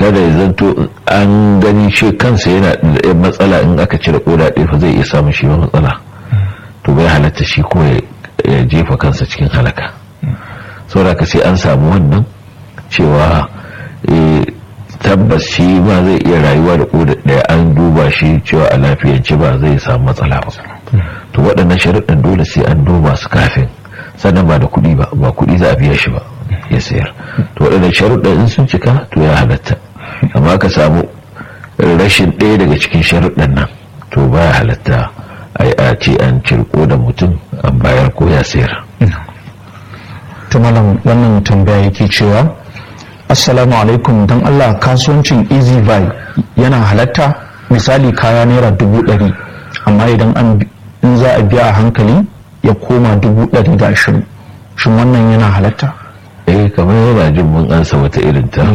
kada ya zanto an gani shi kansa yana da matsala in aka cire koda ɗaya fa zai iya samun shi ba matsala to bai halatta shi ko ya jefa kansa cikin halaka saboda ka sai an samu wannan cewa tabbas shi ma zai iya rayuwa da koda ɗaya an duba shi cewa a lafiyance ba zai samu matsala ba to waɗannan sharuɗin dole sai an duba su kafin sannan ba da kuɗi ba ba kuɗi za a biya shi ba ya sayar to waɗannan sharuɗin in sun cika to ya halatta amma ka samu rashin ɗaya daga cikin sharuɗin nan to ba ya halatta a ce an cirko da mutum an bayar ko ya sayar ta malam wannan tambaya yake cewa assalamu alaikum don allah kasuwancin easy buy yana halatta misali kaya naira dubu ɗari amma idan an in za a biya a hankali ya koma dubu ɗari da ashirin shin wannan yana halatta eh kamar yana jin mun ansa wata irin ta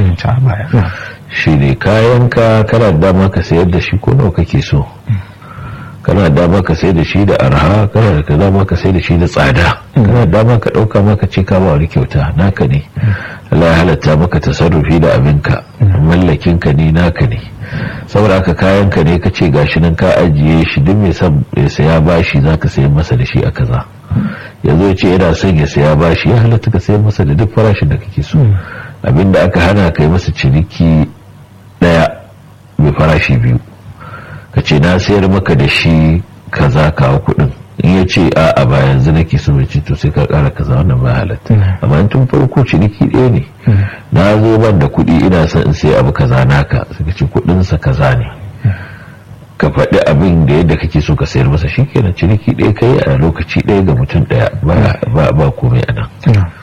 shi ne kayan ka kana da dama ka sayar da shi ko nawa kake so kana da dama ka sayar da shi da arha kana da dama ka sayar da shi da tsada kana da dama ka dauka maka ce ka ba wani kyauta naka ne Allah ya halatta maka tasarrufi da abinka mallakin ka ne naka ne saboda haka kayan ka ne ka ce gashi nan ka ajiye shi duk mai son ya saya bashi zaka sayar masa da shi a kaza yanzu ya ce yana son ya saya bashi ya halatta ka sayar masa da duk farashin da kake so abinda aka hana ka yi masa ciniki daya mai farashi biyu ka ce na sayar maka da shi kaza kawo kudin in ya ce a a ba yanzu nake so mai ce to sai ka kara kaza wannan ba halatta amma tun farko ciniki ɗaya ne na zo ban da kuɗi ina son in sai abu kaza naka suka ce kuɗinsa kaza ne ka faɗi abin da yadda kake so ka sayar masa shi kenan ciniki ɗaya kai a lokaci ɗaya ga mutum ɗaya ba komai a nan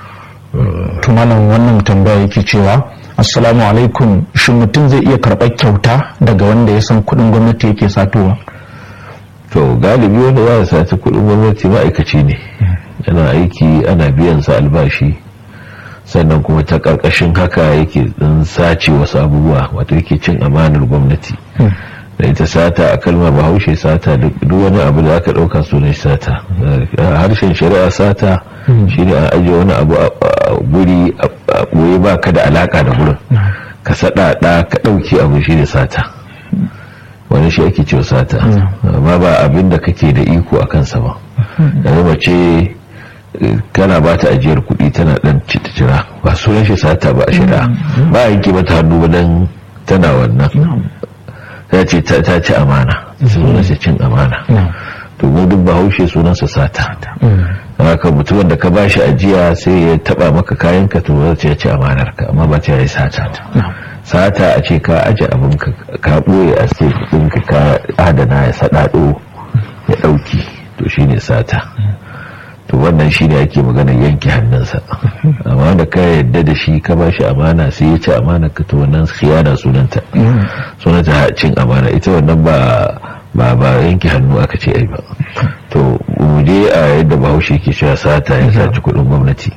tumalan wannan tambaya yake cewa assalamu alaikum shin mutum zai iya karɓar kyauta daga wanda ya san kuɗin gwamnati yake satowa to galibi wanda za a sati kuɗin gwamnati ma'aikaci ne yana aiki ana biyan sa albashi sannan kuma ta ƙarƙashin haka yake ɗin sace wasu abubuwa wato yake cin amanar gwamnati da ita sata a kalmar bahaushe sata duk wani abu da aka ɗauka sunan sata harshen shari'a sata shine an ajiye wani abu a guri a ɓoye ba ka da alaka da gurin ka saɗaɗa ka ɗauki abu shi da sata wani shi ake cewa sata amma ba abin da kake da iko a kansa ba yanzu mace kana ba ta ajiyar kuɗi tana ɗan cira ba sunan shi sata ba a shari'a ba a yanke mata hannu ba dan tana wannan ta ce ta ci amana sunansa cin amana to mu duk bahaushe sunansa sata haka mutumin da ka ba shi ajiya sai ya taba maka kayan ka to zai ya ci amanar ka amma ba ta yi sata sata a ce ka aje abin ka ka boye a sai din ka ka adana ya sadado ya dauki to shine sata to wannan shine ake magana yanke hannunsa amma da ka yadda da shi ka ba shi amana sai ya ci amana ka to wannan khiyana sunanta sunanta cin amana ita wannan ba ba ba yanke hannu aka ce ai ba to mu je a yadda bahaushe ke cewa sata ya saci kudin gwamnati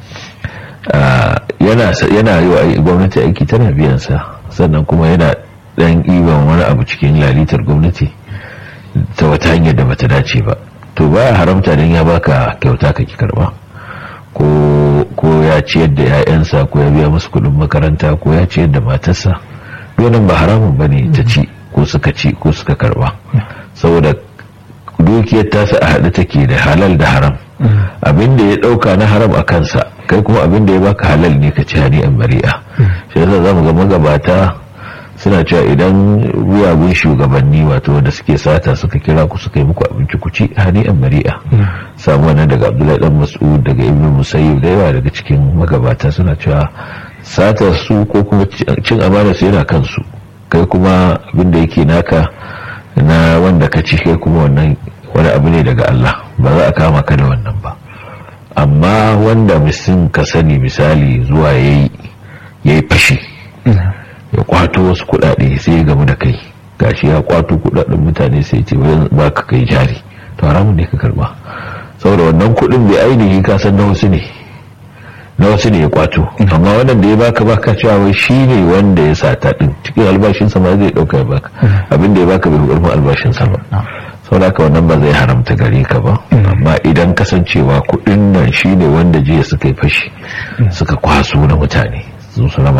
yana yana yi wa gwamnati aiki tana biyan sa sannan kuma yana dan iban wani abu cikin lalitar gwamnati ta wata hanyar da bata dace ba to baya haramta dan ya baka kyauta ka ki karba ko ko ya ciyar da 'ya'yansa ko ya biya musu kudin makaranta ko ya ciyar da matarsa wannan ba haramun bane ta ci ko suka ci ko suka karba saboda dukiyar tasa a haɗe take da halal da haram abin da ya ɗauka na haram a kansa kai kuma abin da ya baka halal ne ka ci hani an bari'a shi yasa za mu ga magabata suna cewa idan wuyagun shugabanni wato wanda suke sata suka kira ku suka yi muku abinci ku ci hani an bari'a samu wannan daga abdullahi dan mas'ud daga ibnu musayyib da yawa daga cikin magabata suna cewa satar su ko kuma cin amana su yana kansu kai kuma abinda yake naka na wanda ka ci kai kuma wannan wani abu ne daga Allah ba za a kama ka da wannan ba amma wanda misin ka sani misali zuwa yayi yayi fashi ya kwato wasu kudade sai ya gamu da kai gashi ya kwato kudaden mutane sai ce ba ka kai jari to haramun ne ka karba saboda wannan kudin bai ainihi ka san na wasu ne na wasu ne ya kwato amma wannan da ya baka baka cewa wai shi ne wanda ya sata din cikin albashinsa ma zai dauka ya baka abin da ya baka bai karfin albashinsa ba saboda haka wannan ba zai haramta gare ka ba amma idan kasancewa kudin nan shi ne wanda jiya suka yi fashi suka kwaso na mutane su